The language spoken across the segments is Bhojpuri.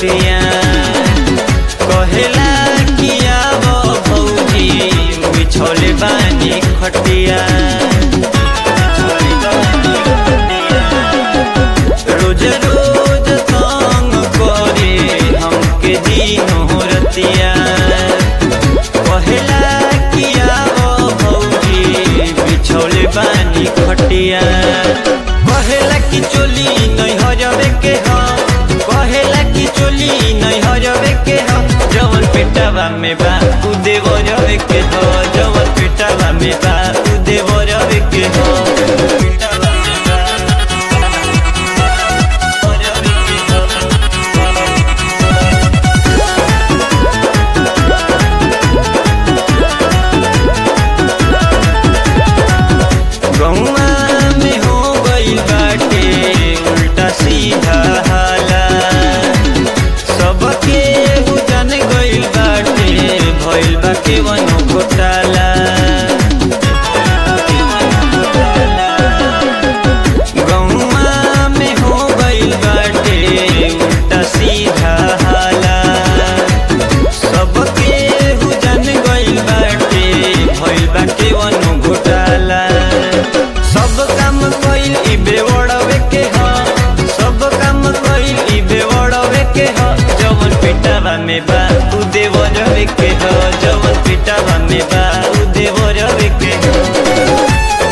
रतिया कहेला किया वो भौजी बिछौले बानी खटिया रोज रोज तंग करे हमके दिनो रतिया कहेला किया वो भौजी बिछौले बानी खटिया कहेला कि चोली नहीं हजबे के ह कहेला कि चोली नहीं हजबे के ह जवन पेटावा में बा उ देव रवे के ह जवन पेटावा में बा उ देव रवे के ह पेटावा में बा, रवे के ह। गौआ में हो गइल बाटे उल्टा सीधा हाला सबके हु जान गइल बाटे भइल बा केवनो घोटाला गौआ में हो गइल बाटे उल्टा सीधा हाला सबके हु जान गइल बाटे भइल बा केवनो घोटाला सब काम कइल ई बेवड़वे के ह सब काम कइल ई बेवड़वे के ह जवन पिटावा में बा उ देवरवे के ह जवन पिटावा में बा उ देवरवे के ह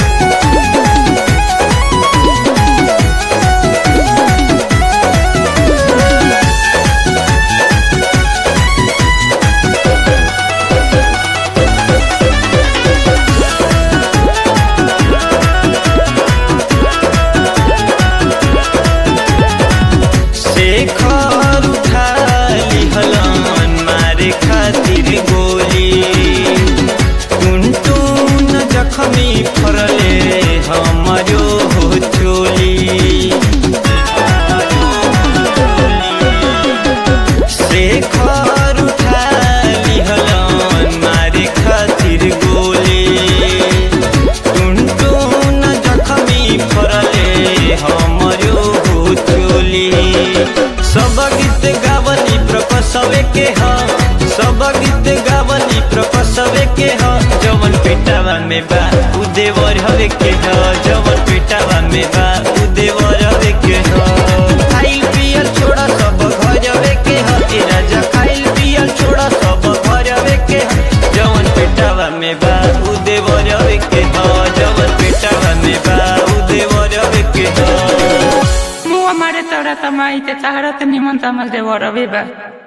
शेखर उठा लिहलन मारे खातिर गोली टुनटुन जखमी फरले हमरो हो चोली शेखर उठा लिहलन मारे खातिर गोली टुनटुन जखमी फरले हमरो हो चोली सब गीत गावली प्रकसवे के ह सब गीत गावली प्रकसवे के ह जवन पेटावा में बा उ देवर हवे के ह जवन पेटावा में बा उ देवर हवे के ह खाइल पियल छोड़ा सब घरवे के ह ए राजा खाइल पियल छोड़ा सब घरवे के ह जवन पेटावा में बा उ देवर हवे के ह जवन पेटावा में बा उ देवर हवे के ह मुआ मारे तोरा तमाई ते ताहरा त निमन तमल देवर अबे बा